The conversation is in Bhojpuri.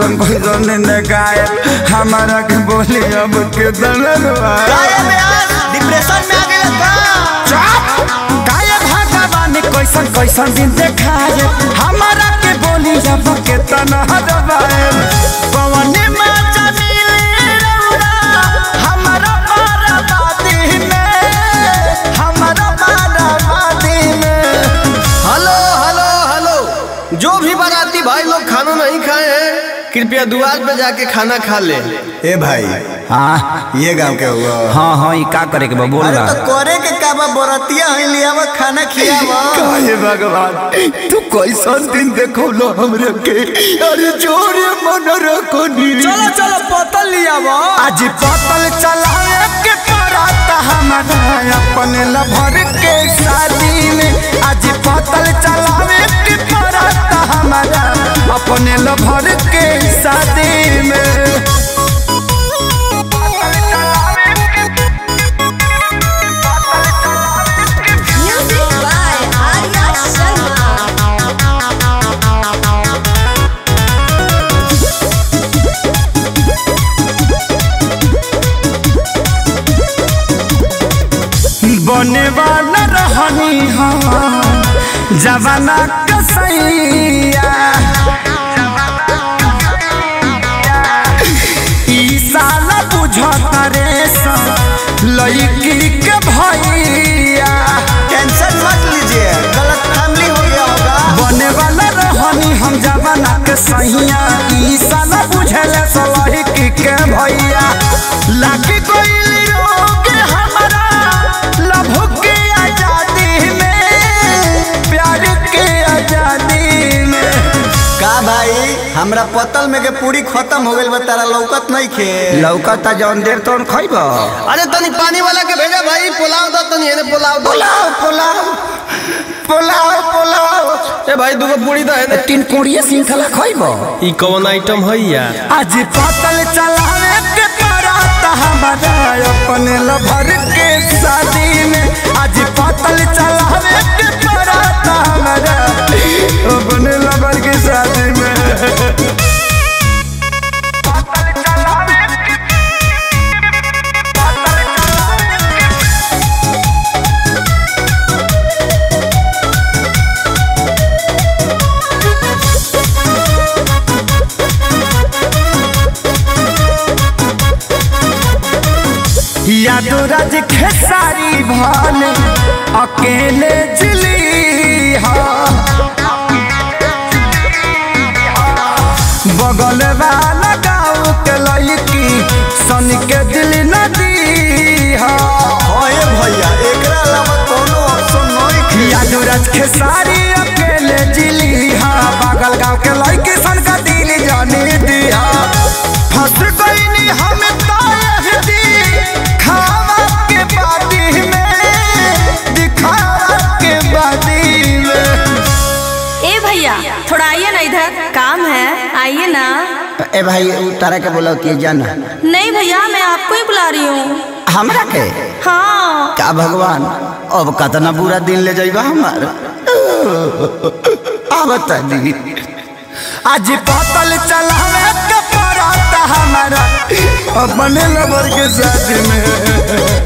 कैसन कैसन ने गाय हमारा के बोली अब के दलवा डिप्रेशन में आ गए का गाय भगवान कैसन कैसन दिन देखाए हमारा के बोली अब के तनहरवाए पवन में चमिले रौरा हमारा बाराबादी में हमारा बाराबादी में हेलो हेलो हेलो जो भी बाराती भाई लोग खाना नहीं खाए हैं कृपया द्वार पे जाके खाना खा ले ए भाई हाँ ये गांव के हुआ हाँ हाँ ये का करे के बा बोल अरे रहा तो करे के का बा बरतिया है लियावा खाना खियावा काहे भगवान तू कैसन दिन देखो लो हमरे के अरे जोरे मन रखो नी चलो चलो पतल लिया वो आज पतल चलाए के परात हमारा अपने लभर के शादी में आज पतल चलावे के परात हमारा अपने लभर के शादी में Music by Arya Sharma. बने वाला रहनी हम जवाना कसैया ई साला बुझत रे लड़की के भैया टेंशन मत लीजिए गलत फैमिली हो गया होगा बने वाला रहनी हम जवाना के सहिया ई साला बुझले लड़की के भैया लागी कोई रोग हमारा लभ के आजादी में प्यार के आजादी में का भाई हमरा पतल में के पूरी खत्म हो गइल बा तारा लौकत नहीं खे लौकता जौन देर तौन खैब अरे तनी पानी वाला के भेजा भाई पुलाव दो तनी एने पुलाव दो पोलाव पोलाव पोलाव पोलाव ए भाई दूगो पूरी दो एने तीन कोड़िए श्रृंखला खैब ई कौन आइटम है यार आज पतल चलावे के परात हमारा अपने लभर के शादी में आज पतल चलावे के परात हमारा अपने लभर के शादी में यादो राज खेसारी भाले अकेले जिली हा बगल वाला गाँव के लड़की सन के दिल नदी हा ओए भैया एकरा अलावा कोनो ऑप्शन नहीं खे यादो राज खेसारी अकेले जिली हा बगल गाँव के लड़की सन का दिल जानी दिया फंस गईनी हम तायहदी खावा के बादी में दिखावा के बादी में ए भैया थोड़ा आइए ना इधर काम है आइए ना ए भाई तारा के बोला कि जाना नहीं भैया मैं आपको ही बुला रही हूँ हमरा के हाँ का भगवान अब कतना बुरा दिन ले जाइबा हमार आवत दी आज पतल चलावे के परात हमारा अपने लबर के साथ में